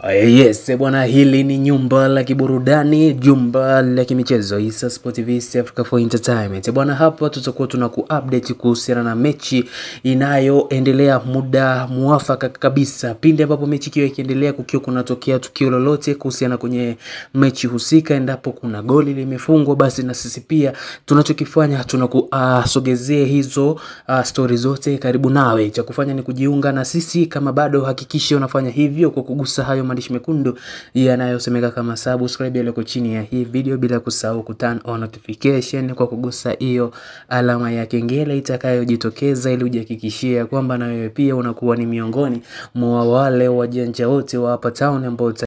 Yes, bwana, hili ni nyumba la kiburudani, jumba la kimichezo Issa Sport TV East Africa for Entertainment. Bwana, hapa tutakuwa tuna kuupdate kuhusiana na mechi inayoendelea muda muafaka kabisa, pindi ambapo mechi ikiwa ikiendelea, kukiwa kunatokea tukio lolote kuhusiana kwenye mechi husika, endapo kuna goli limefungwa, basi na sisi pia tunachokifanya tunakusogezea uh, hizo uh, stori zote karibu nawe. Cha kufanya ni kujiunga na sisi, kama bado hakikisha unafanya hivyo kwa kugusa hayo maandishi mekundu yanayosemeka kama subscribe yaliyoko chini ya hii video, bila kusahau ku turn on notification kwa kugusa hiyo alama ya kengele itakayojitokeza, ili ujihakikishie kwamba na wewe pia unakuwa ni miongoni mwa wale wajanja wote wa hapa town ambao